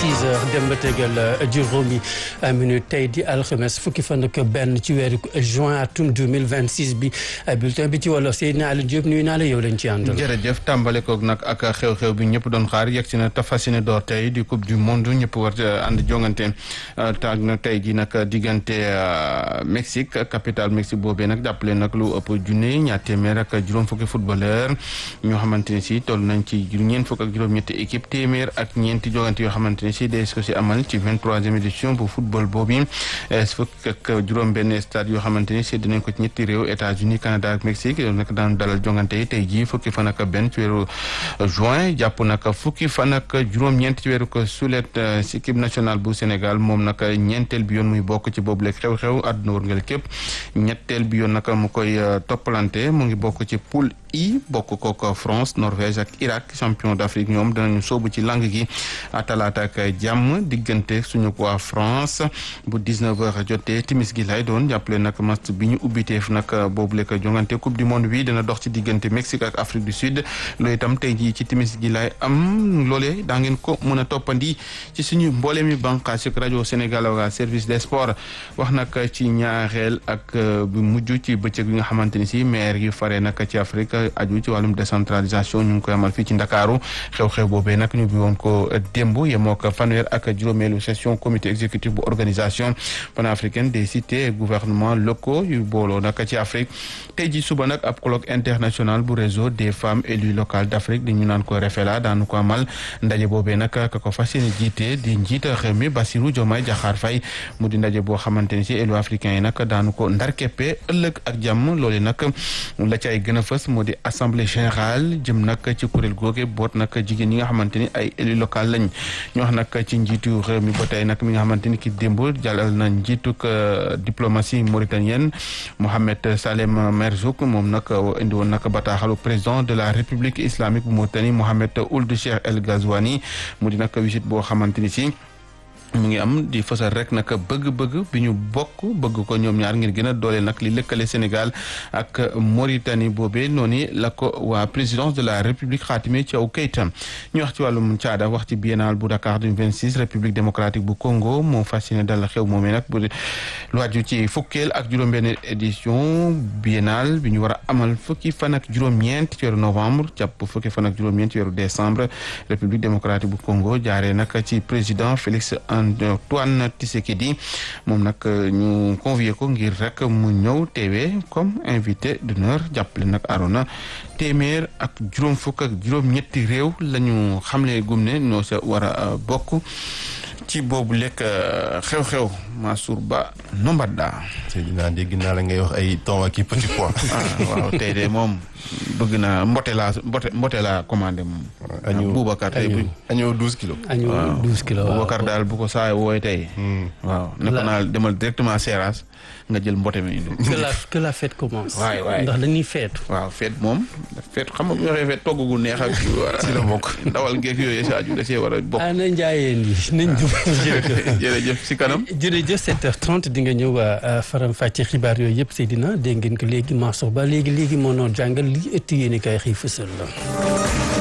6 heures dem ba tegal juróomi minute tey di alxames fukki fan ak benn ci weeru juin atum 2026 bi bulletin bi ci wolof Seydina Aliou Diop nuyu naa la yow lañ ci àndal. jërëjëf tàmbale koog nag ak xew-xew bi ñëpp doon xaar yegg si na tafasine door tey di coupe du monde ñëpp war ànd jongante taag na tey ji nag diggante Mexique capitale Mexique boobee nag jàppale nag lu ëpp junne ñaar téeméer ak juróom fukki footballeur ñoo xamante ne si toll nañ ci ñeent fukk ak juróom-ñetti équipe téeméer ak ñeenti jogante yoo xamante ne si dees ko si amal ci vingt-troisième édition bu football boobu fukk ak juróom-benn stade yoo xamante ni si dinañ ko ci ñetti réew États-Unis Canada ak Mexique loolu nag daan dalal jongante yi tey jii fukki fan ak benn ci weeru juin jàpp nag fukki fan ak juróom-ñeent ci weeru ko sulet si équipe nationale bu Sénégal moom nag ñeenteel bi yoon muy bokk ci boobu leeg xew-xew àdduna wërngal képp ñetteel bi yoon nag mu koy toppalante mu ngi bokk ci poule I bokk kook France Norvège ak Irak champion d'Afrique ñoom danañu soobu ci lang gi talaata ak jàmm diggante suñu waa France bu 19h jotee timis gi lay doon jàppale nag match bi ñu ubbiteef nag boobu lekk jongante coupe du monde bi dana dox ci diggante Mexique ak Afrique du Sud loolu itam tey jii ci timis gi lay am loolee daa ngeen ko mën a toppandi ci suñu mboole mi bànqaas ak rajo Sénégal ak service des sports wax nag ci ñaareel ak bu mujj ci bëccëg bi nga xamante ni si maire yi fare nag ci Afrique aju ci wàllum décentralisation ñu ngi koy amal fii ci Ndakaaru xew-xew boobee nag ñu bi woon ko démb yemoo ko fanweer ak juróomeelu session comité exécutif bu organisation panafricaine des cités et gouvernements locaux yu booloo nag ci Afrique tey ji suba nag ab colloque international bu réseau des femmes élues locales d'Afrique di ñu naan ko refela daanu ko amal ndaje boobee nag ka ko fas yéene jiite di njiita réew mi Bassirou Diomaye Diakhar Faye mu di ndaje boo xamante ni si élu africains yi nag daanu ko ndarkeppe ëllëg ak jàmm loolu nag la cay gën a fës moo di assemblée générale jëm nag ci kuréel googe boot nag jigéen ñi nga xamante ni ay élu local lañ ñu wax nag ci njiitu réew mi ba tey nag mi nga xamante ni ki démb jàllal na njiituk diplomatie mauritanienne Mohamed Salem Merzouk moom nag indi woon nag bataaxalu président de la république islamique bu Mauritanie Mohamed Ould Cheikh El Ghazouani mu di nag visite boo xamante ni si mu ngi am di fësal rek nag bëgg-bëgg bi ñu bokk bëgg ko ñoom ñaar ngir gën a doole nag li lëkkale Sénégal ak Mauritanie boobee noonu la ko waa présidence de la République xaatime ci aw kayitam ñu wax ci wàllum caada wax ci biennale bu Dakar du 26 République démocratique bu Congo moo fas yéene dal xew moomee nag bu lu wàjju ci fukkeel ak juróom-benn édition biennale bi ñu war a amal fukki fan ak juróom-ñeent ci weeru novembre jàpp fukki fan ak juróom-ñeent ci weeru décembre République démocratique bu Congo jaaree nag ci président Félix Antoine Tshisekedi moom nag ñu convié ko ngir rek mu ñëw teewee comme invité d'honneur jàppale nag Arona téeméer ak juróom fukk ak juróom-ñetti réew la ñu xamle gum ne ñoo sa war a bokk ci boobu lekk xew-xew Mansour Ba Nombadda. Seydina dégg naa la ngay wax ay ton ak i petit pois. waaw tey de moom bëgg naa mbote laa mbote mbote laa commandé moom. añu Boubacar tey bu añoo douze kilos. añu douze kilos waaw Boubacar daal bu ko saa wooye tey. waaw ne ko naa demal directement Seras nga jël mbote mi indi. que la que la fête commence. waay waay ndax dañuy feetu. waaw feet moom feet xam nga bu ñu waxee feet togg gu neex ak. si la bokk ndawal geek yooyu sa aju da see war a bokk. ah na njaayeen yi nañ jub jërëjëf. jërëjëf si kanam. jërëjëf 7h30 di nga ñëw faram fàcce xibaar yooyu yëpp Seydina dégg ngeen ko léegi Mansour Ba léegi léegi moo noon jàngal li ëtt yéen i kay xëy fësal la.